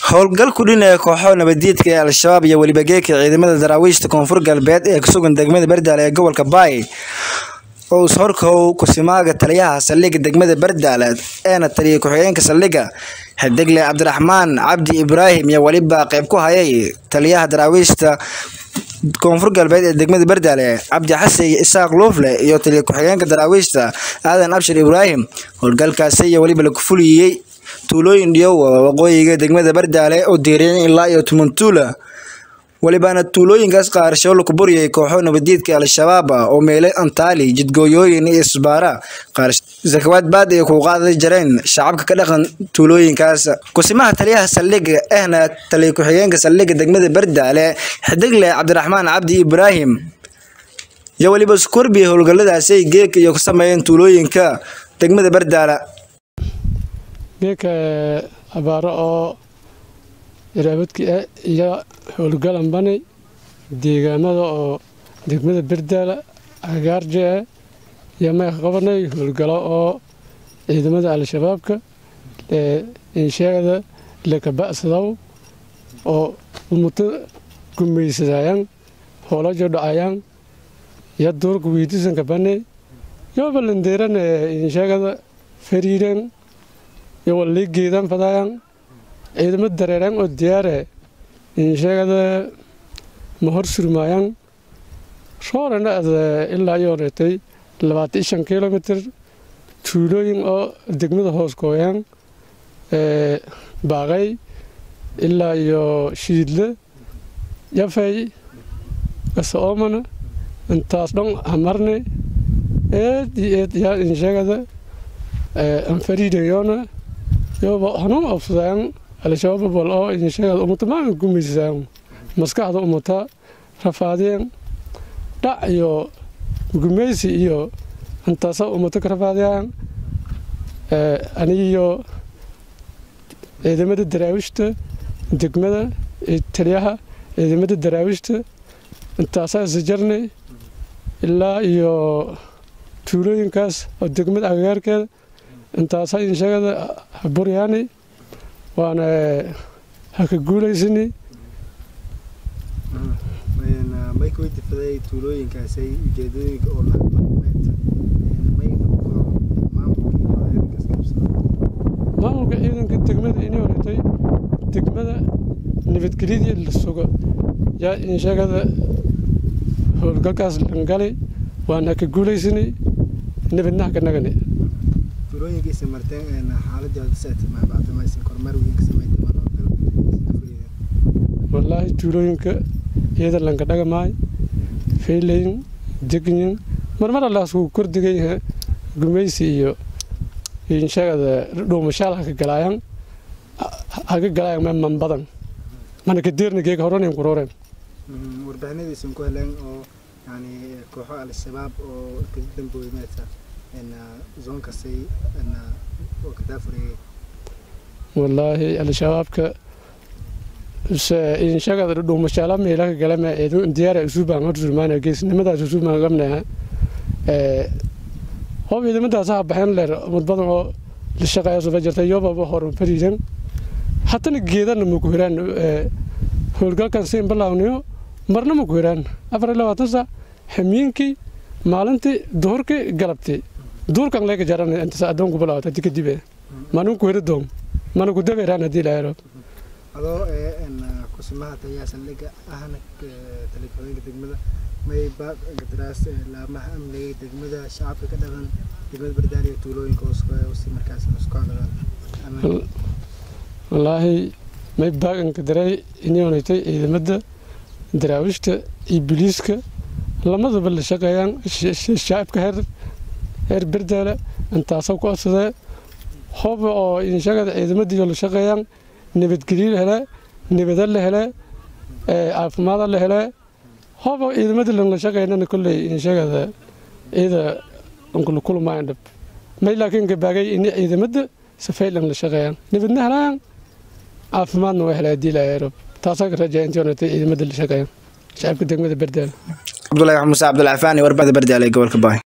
howlgal ku dhinaya kooxo nabadiidka ee al-shabaab iyo weliba geeka ciidamada daraawiishta koonfur galbeed ee kusugan degmada bardaale ee gobolka baay oo ishorkow kusimaaga taliyaha saldhigga degmada bardaale eena taliya ku-xigeenka saldhigga xidigle cabdiraxmaan cabdi ibraahim iyo weliba qeyb ku hayay taliyaha daraawiishta koonfur galbeed ee degmada bardaale cabdi xasan isaaq luufle iyo taliya ku-xigeenka daraawiishta aadan abshir ibraahim howlgalkaasi iyo weliba lagu fuliyey tuulooyin dhiyowa waqooyiga degmada bardaale oo diiriyeen ilaa iyo tumantuula welibaana tuulooyinkaas qaarsho laku buriyay kooxo nabadiidka al-shabaab oo meelay antaali jidgooyooyin iyo isbaara zakawaad baad ay ku qaadi jareen shacabka ka dhaqan tuulooyinkaas kusimaha taliyaha saldhigga ahna taliya ku-xigeenka saldhigga degmada bardaale xidigle cabdiraxmaan cabdi ibraahim iyo weliba iskorbiya howlgalladaasi geeka iyo ku sameeyeen tuulooyinka degmada bardaale geeka abaaro oo iraabadki ah iyo howlgalan bani deegaamada oo degmada berdaala agaarje ah iyo mayka qabanay howlgalo oo ciidamada al-shabaabka insheegada lakaba'sadaw oo umuto gumaysadayaan hoolajo dhacayaan iyo duurka weydiisanka bani yoba landeeran insheegada fariiran iyo walii geedan fadayaan ciidamo dareeraan oo diyaare insheegada ma hor surmaayaan roorana ad ilaa iyo reetay labaatan shan kilomitr tuulooyin oo degmada hoos gooyaan baaqay ilaa iyo shiidle yafay gasoomana intaas dhan hamarne eed iyo eed yaa insheegada anfariidayoona yoba hanuun obsadaan al-shabaab bal oo insheegada umata maan gumaysaan maskaxda umata rafaadeen dhac iyo gumaysi iyo intaasa umata ka rafaadiyaan anigiyo ciidamada daraawiishta degmada taliyaha ciidamada daraawiishta intaasaa isjarnay ilaa iyo tuulooyinkaas oo degmada agagaarkeeda intaasaa insheegada buryaani waana haka guulaysani maykaweydifaday tuulooyinkaasay ujeedooyinka oo maamulka ciidanka degmada inay horetay degmada nabadgelyadii la sugo yaa insheegada howlgalkaas langalay waana haka guulaysanay nabadnaha ka nagani tuulooyinkiisa marteen xaaladii kormeer weyn ka sameeyay wallaahi tuulooyinka iyada lanka dhagamaay faylayn degyin marmar allaasku kordigay gumaysi iyo insheegada dhuumashaal haka galaayaan haka galaayaan meman badan mana kadeerna geega horanin kurooreen warbixinadiisan ku heleen oo yani kooxo al-shabaab oo ka dambooyay meeta zoonkasay oo ka daafureeyay wallaahi al-shabaabka inshagada dhuumashaala meelaka galama diyaara usubaan horsurmaana geesnimadaas usubaan gamnaha hob ciidamadaas ha baxeen leer umad badan oo la shaqeeya suba jirta yobaba horan fariidan hatana geedana maku hiraan howlgalkan siin balaawniyo marna maku hiraan afar iyo labaatan sac xamiinkii maalintii duhurkii galabtii duurkan leeka jaran intas adoonku balaawata dika dibe manun ku hiri doom mana ku dabeeraan haddii la helo adoo kusimaha taliyaha saldhigga ahna taliya degmada may baaqdaraas laamaha amniga degmada shacabka ka dhaqan degmada bardaal iyo tuulooyinka si markaas isku hadlaan wallaahi may baaqanka daray inay honaytay ciidamada daraawiishta iyo biliiska lamadaba la shaqeeyaan shacabka heer heer bardaala intaasoo ku codsadee hoba oo inshagada ciidamadiiyo la shaqeeyaan nabadgelyo la hele nabada la hele caafimaada la hele hoba ciidamada lala shaqeynana kolley inshagada ciida ankula kulmayan dhab may laakiin gabaagay ini ciidamada safaylan la shaqeeyaan nabadna helayaan caafimaadna waa helaa hadii laa rab taasaa ka rajaa intii honatay ciidamada la shaqeeyaan shacabka degmada bardaala cabdulahi xamuse cabdulcafaani warbada bardaale gobolka baay